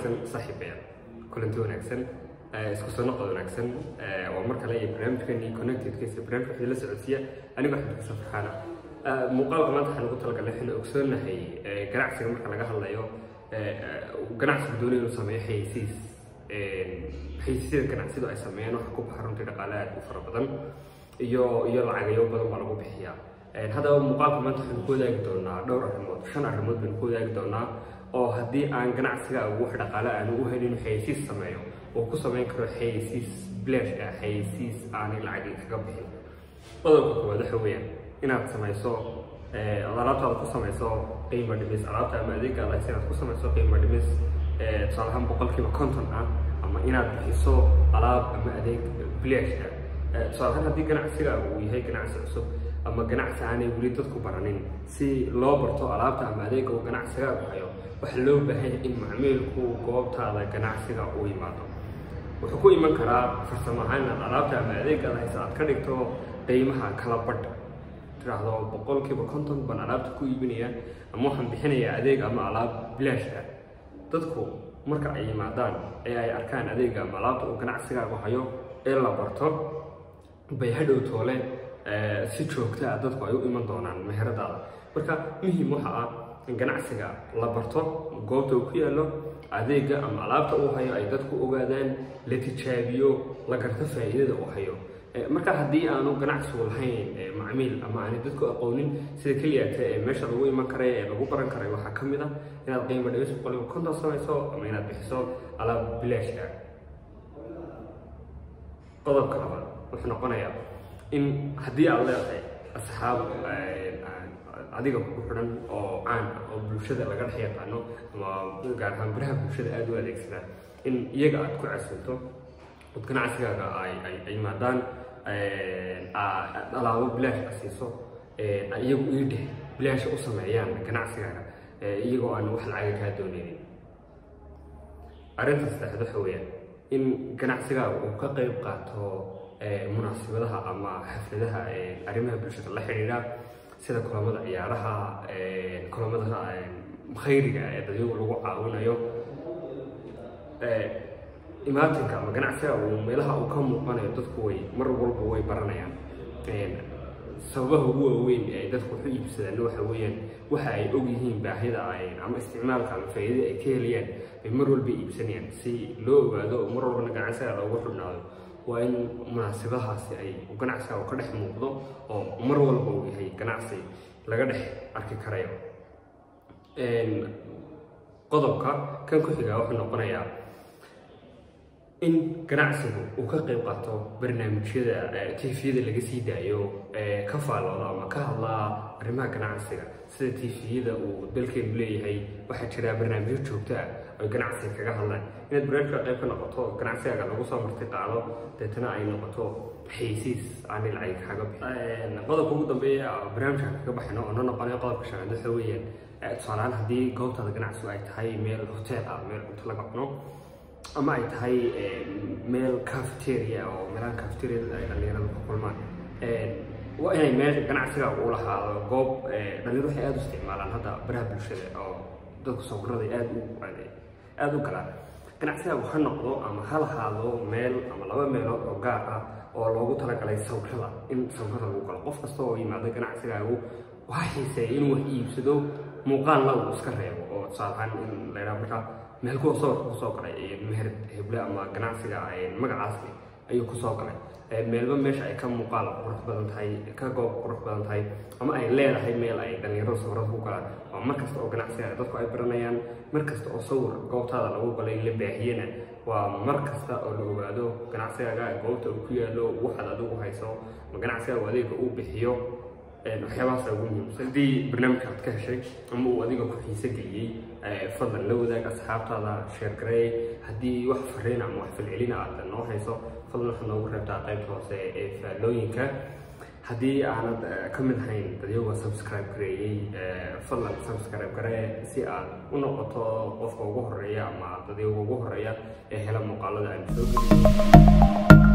wanaagsan saaxiibayaal kulanti wanaagsan isku soo noqod wanaagsan waa mar kale iyo barnaamijkeeni connectedkiisa barnaamijka wixii la socodsiiya anigoo xabdika safarxaana muuqaalka maanta waxaan ugu talagalnay waxaynu ogsoonahay ganacsiga marka laga hadlayo ganacsiga doonaya inuu sameeyo xayeysiis xayeysiisyada ganacsiyadu ay sameeyaan waxa ku baxa runtii dhaqaale aad u fara badan iyo iyo lacagayo badan baa lagu bixiyaa haddaba muuqaalka maanta waxaynu ku wadaagi doonaa dhowr arrimood shan arrimood baynu ku wadaagi doonaa oo haddii aan ganacsiga wax dhaqaale aanu u helin inuu xayeysiis sameeyo uu ku samayn karo xayeysiis blash ah xayeysiis aanay lacagi kaga bixin qodobka koowaad waxa weeyaan inaad samayso alaabtaada ku samayso qiimo dhimis alaabta ama adeegaada haysa inaad ku samayso qiimo dhimis tusaale ahaan boqolkiiba konton ah ama inaad bixiso alaab ama adeeg blash ah tusaale ahaan haddii ganacsigaagu uu yahay ganacsi cusub ama ganacsi aanay weli dadku baranin si loo barto alaabta ama adeega uu ganacsigaagu hayo waxaa loo baahan yahay in macmiilku goobtaada ganacsiga uu yimaado wuxuu ku iman karaa farsamo ahaan inaad alaabta ama adeegaada haysa aad ka dhigto qiimaha kala badh tiraahdo boqolkiiba konton baan alaabta ku iibinaya ama waxaan bixinayaa adeeg ama alaab bilaash ah dadku marka ay yimaadaan ee ay arkaan adeega ama alaabta uu ganacsigaagu hayo ee la barto bay hadhow toole si joogta ah dadku ay u iman doonaan meheradaada marka muhiim waxa ah in ganacsiga la barto goobta uu ku yaallo adeega ama alaabta uu hayo ay dadku ogaadaan la tijaabiyo la garto faa'iidada uu hayo marka haddii aanu ganacsigu lahayn macmiil ama aanay dadku aqoonin sida keliyaata ee meesha lagu iman karay ee lagu baran karay waxaa ka mid ah inaad qiimo dhimis boqoliba konton samayso ama inaad bixiso alaab bilaash ah qodobka labaad wuxuu noqonayaa in haddii aad leedahay asxaab adiga ku xidhan oo caan ah oo bulshada laga dhex yaqaano ama gaar ahaan biraha bulshada aada u adeegsada in iyaga aad ku casunto od ganacsigaaga ay ay yimaadaan alaabo bilaash a siiso iyagu iidheh bilaasha u sameeyaan ganacsigaaga iyagoo aan wax lacaga kaa dooneynin arrinta saddexaad waxa weeyaan in ganacsigaaga uu ka qayb qaato munaasibadaha ama xafladaha arrimaha bulshada la xidhiidha sida kulamada ciyaaraha kulamada khayriga ee dadyagu lagu caawinayo imaatinka ama ganacsiga uu meelaha uu ka muuqanayo dadku way mar walba way baranayaan sababaha ugu waaweyn ee dadku waxu iibsadaan waxa weeyaan waxa ay og yihiin baahida ama isticmaalka ama faa'iidada ay ka helayaan bay mar walba iibsanayaan si loo ogaado oo mar walbana ganacsiga loogu xidhnaado waa in munaasibadahaasi ay ganacsiga uu ka dhex muuqdo oo mar walba uu yahay ganacsi laga dhex arki karayo qodobka kan ku xigaa wuxuu noqonayaa in ganacsigu uu ka qayb qaato barnaamijyada tifiyada laga sii daayo ka faallooda ama ka hadlaa arrimaha ganacsiga sida tifiyada uu dalkeenu leeyahay waxaa jira barnaamijyo joogto ah oy ganacsiga kaga hadlaan inaad barnaamijka qayb ka noqoto ganacsigaaga lagu soo marti qaado deetana ay noqoto xaysiis aanay lacag kaga bixin qodobka ugu dambeeya barnaamijka kaga baxayno oo noo noqonayo qodobka shanaad waxa weeyaan tusaalehaan haddii goobtaada ganacsigu ay tahay meel hotel ah meel cunto laga cuno ama ay tahay meel cafeteria oo meelaha cafeteriada ay dhalinyarada ku kulmaan waa inay meel ganacsiga uu lahaado goob dhalinyaro waxay aada u isticmaalaan hadda baraha bulshada oo dadku sawirada aada u aada u galaan ganacsigaagu ha noqdo ama ha lahaado meel ama laba meelood oo gaar ah oo loogu talagalay sawirada in sawirada lagu galo qof kasta oo yimaado ganacsigaagu waxaa xiiseeya inuu wax iibsado muuqaalna uu iska reebo oo tusaalahaan in la yidhaha markaa meel kuwa sawirka kusoo galay meher heble ama ganacsiga magacaas ayuu kusoo galay meelba meesha ay ka muuqaal qurux badan tahay ka goob qurux badan tahay ama ay leedahay meel ay dhalinyarada sawirada ku galaan waa mar kasta oo ganacsiga dadku ay baranayaan mar kasta oo sawir goobtaada lagu galay la baahiyana waa mar kasta oo la ogaado ganacsigaaga goobta uu ku yaalo waxaad adigu hayso ma ganacsigaagu adeega uu bixiyo waxyaabahaas ugu muhiimsan haddii barnaamijka aad ka heshay ama uu adiga ku xiise geliyey fadlan la wadaag asxaabtaada sheergareey haddii wax fariin ama wax falcelina aad noo hayso fadlan waxaad noogu reebtaa qaybta hoose ee faallooyinka haddii aanad ka mid ahayn dadyaga subscribe gareeyey fadlan subscribe garee si aad u noqoto qofka ugu horeeya ama dadyaga ugu horeeya ee hela muuqaalada aan soo geliyo